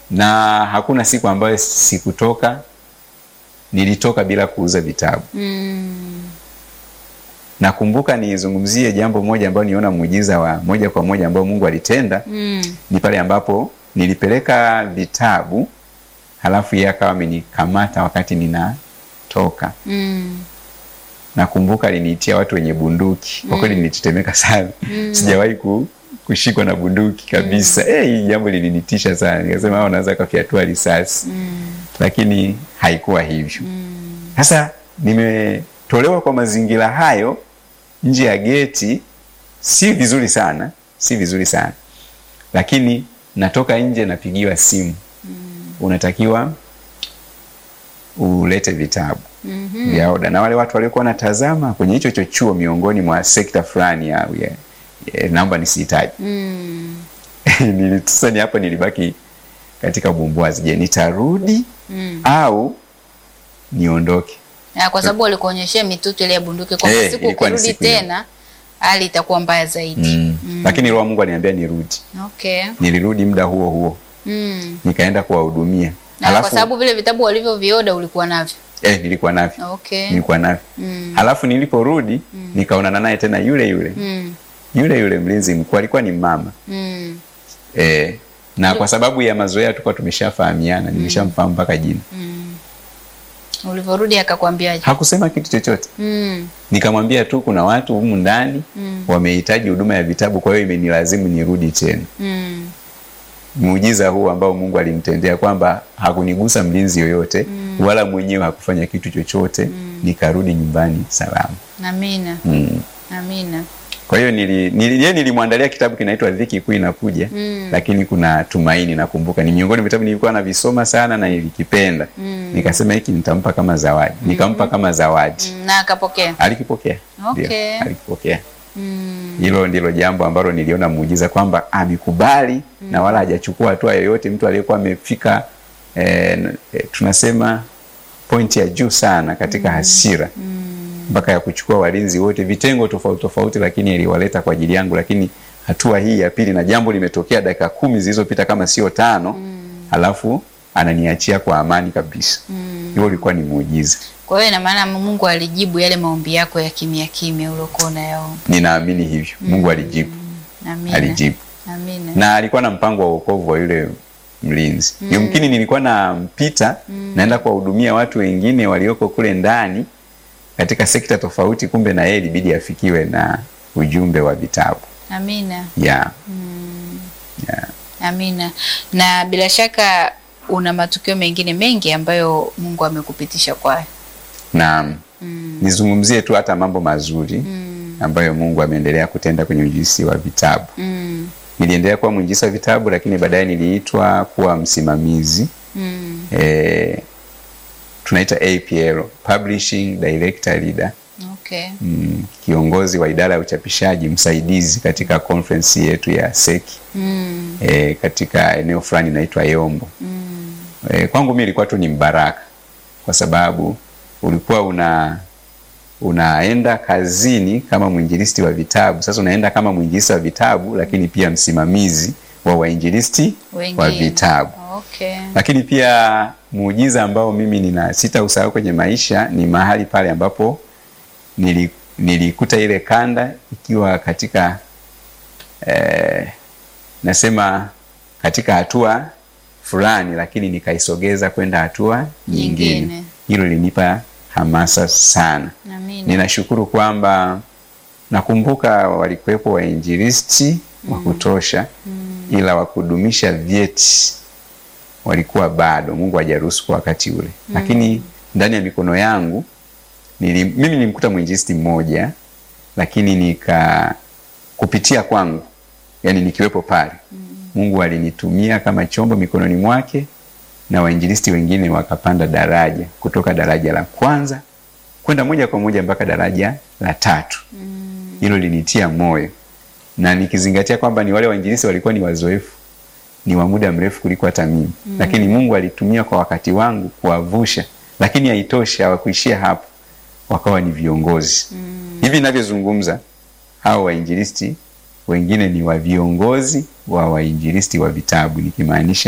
na hakuna siku ambayo sikutoka, nilitoka bila kuuza vitabu. Mm. Nakumbuka nizungumzie jambo moja ambalo niona muujiza wa moja kwa moja ambao Mungu alitenda Mm. ni pale ambapo nilipeleka vitabu halafu yeye akawa amenikamata wakati ninatoka. Mm. Nakumbuka aliniitia watu wenye bunduki, kwa kweli nilitetemeka sana. Sijawahi ku, kushikwa na bunduki kabisa. Eh, hii jambo lilinitisha sana, nikasema hao wanaweza kafyatua risasi, lakini haikuwa hivyo. Sasa nimetolewa kwa mazingira hayo nje ya geti, si vizuri sana, si vizuri sana, lakini natoka nje, napigiwa simu, unatakiwa ulete vitabu vya oda, na wale watu waliokuwa wanatazama kwenye hicho chochuo miongoni mwa sekta fulani ya, ya, ya naomba nisihitaji Mm. Nili- sasa ni hapo nilibaki katika bumbuazi. Je, nitarudi Mm. au niondoke? Na kwa sababu walikuonyeshea mitutu ile ya bunduki kwamba Eh, siku ilikuwa ni ukirudi siku hiyo. tena hali itakuwa mbaya zaidi. Mm. Lakini roho wa Mungu aliniambia nirudi. Okay. Nilirudi muda huo huo Mm. nikaenda kuwahudumia, Na kwa sababu vile vitabu walivyovioda ulikuwa navyo. eh, nilikuwa navyo Okay. nilikuwa navyo Mm. halafu niliporudi nikaonana naye tena yule yule Mm. yule yule mlinzi mkuu alikuwa ni mama Mm. eh, na kwa sababu ya mazoea tulikuwa tumeshafahamiana, nimeshamfahamu mpaka jina. Ulivyorudi akakwambiaje? Hakusema kitu chochote. Mm. Nikamwambia tu kuna watu humu ndani wamehitaji huduma ya vitabu, kwa hiyo imenilazimu nirudi tena. Mm. Muujiza huu ambao Mungu alimtendea kwamba hakunigusa mlinzi yoyote wala mwenyewe hakufanya kitu chochote, nikarudi nyumbani salama. Amina. Mm. Amina. Kwa hiyo nili, nili, yeye nilimwandalia kitabu kinaitwa Dhiki Kuu Inakuja, Mm. lakini kuna Tumaini. Nakumbuka ni miongoni mwa vitabu nilikuwa navisoma sana na nilikipenda. Nikasema hiki nitampa kama zawadi, nikampa kama zawadi. Mm. Na akapokea. Alikipokea, Okay. Ndio, alikipokea. Mm. Hilo ndilo jambo ambalo niliona muujiza kwamba amekubali na wala hajachukua hatua yoyote. Mtu aliyekuwa amefika eh, eh, tunasema pointi ya juu sana katika hasira mpaka ya kuchukua walinzi wote vitengo tofauti tofauti, lakini aliwaleta kwa ajili yangu. Lakini hatua hii ya pili, na jambo limetokea dakika kumi zilizopita kama sio tano, halafu ananiachia kwa amani kabisa. Hiyo ulikuwa ni muujiza. Kwa hiyo ina maana Mungu alijibu yale maombi yako ya kimya kimya uliokuwa unayaomba. Ninaamini hivyo, Mungu alijibu, Amina. alijibu Amina. na alikuwa na mpango wa wokovu wa yule mlinzi. Yumkini nilikuwa nampita naenda kuwahudumia watu wengine walioko kule ndani katika sekta tofauti, kumbe na yeye ilibidi afikiwe na ujumbe wa vitabu Amina. yeah. Yeah. Amina. Na bila shaka una matukio mengine mengi ambayo Mungu amekupitisha kwayo. na nizungumzie tu hata mambo mazuri ambayo Mungu ameendelea kutenda kwenye uinjilisti wa vitabu. Mm. Niliendelea kuwa mwinjilisti wa vitabu, lakini baadaye niliitwa kuwa msimamizi Mm. eh, tunaita APL, Publishing Director Leader, Okay. mm, kiongozi wa idara ya uchapishaji msaidizi katika conference yetu ya seki Mm. eh, katika eneo fulani inaitwa Yombo. Mm. Eh, kwangu mimi ilikuwa tu ni mbaraka kwa sababu ulikuwa una unaenda kazini kama mwinjilisti wa vitabu. Sasa unaenda kama mwinjilisti wa vitabu, lakini pia msimamizi wa wainjilisti wa Wengine. vitabu. Okay. Lakini pia muujiza ambao mimi nina sita usahau kwenye maisha ni mahali pale ambapo nili, nilikuta ile kanda ikiwa katika eh, nasema katika hatua fulani, lakini nikaisogeza kwenda hatua nyingine. Nyingine. Hilo linipa hamasa sana. Amina. Ninashukuru kwamba nakumbuka walikuwepo wainjilisti wa kutosha, ila wa kudumisha vyeti walikuwa bado, Mungu hajaruhusu kwa wakati ule. Lakini ndani ya mikono yangu nili, mimi nilimkuta mwinjilisti mmoja, lakini nika kupitia kwangu, yani nikiwepo pale, Mungu alinitumia kama chombo mikononi mwake na wainjilisti wengine wakapanda daraja kutoka daraja la kwanza kwenda moja kwa moja mpaka daraja la tatu. Hilo linitia moyo, na nikizingatia kwamba ni wale wainjilisti walikuwa ni wazoefu, ni wa muda mrefu kuliko hata mimi, lakini Mungu alitumia kwa wakati wangu kuwavusha. Lakini haitoshi, hawakuishia hapo, wakawa ni viongozi. Hivi ninavyozungumza, hao wainjilisti wengine ni wa viongozi wa wainjilisti wa vitabu, nikimaanisha